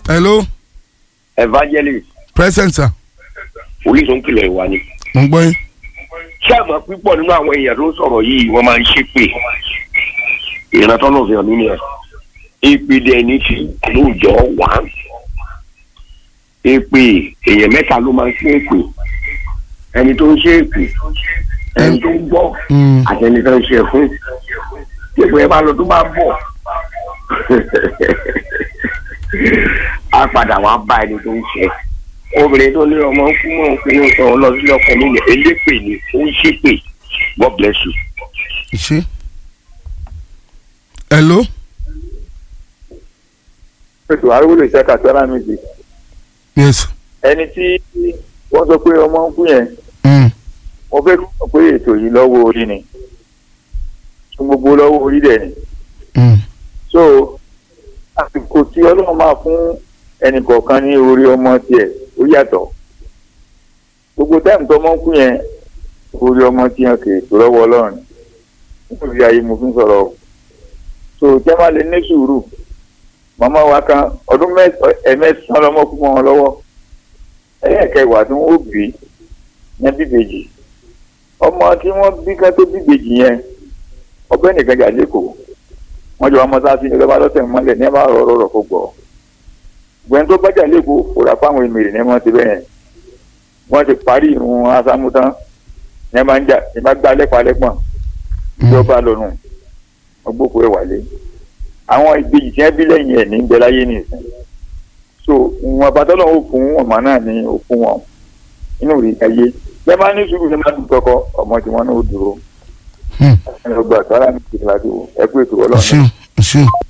hello evangelist present sir orísun kìlọ̀ ìwà ni. mo ń gbọ́ yín. ṣé àmọ́ pípọ̀ nínú àwọn èèyàn tó ń sọ̀rọ̀ yìí wọ́n máa ń ṣépè ìrántọ́ náà fi hàn nínú ẹ̀. ìpìlẹ̀ ẹni tí lóòjọ́ wà á. èpè èèyàn mẹ́ta ló máa ń ṣe èpè ẹni tó ń ṣe èpè ẹni tó ń gbọ́ Mm. àti ẹni tó ń ṣe fún. èpè ẹ bá lọ tó bá bọ̀ á padà wá bá ẹni tó ń ṣe obìnrin tó ní ọmọ ń kú mọ́ òfin sọ ọ lọ sílé ọkọ nílẹ̀ elépè ni ó ń ṣépè God bless you. ṣe. hello ètò àríwòlè ṣẹ́ka sọ́ra méjì yes. ẹni tí wọ́n sọ pé ọmọ ń kú yẹn Mm. mo fẹ́ kí wọ́n pé ètò yìí lọ́wọ́ orí ni fún gbogbo lọ́wọ́ orí dẹ̀ ni Mm. so àsìkò tí ọlọ́run máa fún ẹnì kọ̀ọ̀kan ní orí ọmọ tiẹ̀ ó yàtọ̀ gbogbo táìmù tó ọmọ ń kú yẹn orí ọmọ tiẹ̀ kì í tó lọ́wọ́ ọlọ́run nítorí ayé mo fi ń sọ̀rọ̀ o so jẹ́ má lè ní sùúrù màmá wa kan ọdún ẹ̀mẹ́sàn-án lọ́mọ kú mọ́ wọn lọ́wọ́ ẹ̀yẹ́kẹwàá tí wọ́n ó bí ní bíbèjì ọmọ tí wọ́n bí ká tó bíbèjì yẹn ọbẹ̀ nìkan jà lẹ́kọ̀ọ́ wọ́n jọ ọmọ sáà sí ní lọ́ba lọ́sẹ̀ mọ́lẹ̀ ní ẹ bá rọ̀ rọ̀ kó gbọ́ gbẹ̀n tó bájà lẹ́kọ̀ọ́ kò rà fáwọn èmèrè ní wọ́n ti bẹ́ẹ̀ wọ́n ti parí ìrun asámútán ní ẹ máa ń jà ní bá gbá lẹ́pàá lẹ́pọ̀n ìjọba lọ́nu ọgbókò ẹ̀ wálé àwọn ìbejì tí wọ́n bí lẹ́yìn ẹ̀ ní ń bẹ láyé nìsín so ìwọ̀n àbátọ́lọ́ ó fún ọmọ náà ní òkú wọn inú rí ayé bẹ́ẹ̀ máa ní sùúrù ní máa dùn kọ́kọ́ ọmọ tí wọ́n náà ó dúró Hmm. ẹni ọgbà sára ní ìlàjò ẹgbẹ́ ètò ọlọ́run ṣeun ṣeun.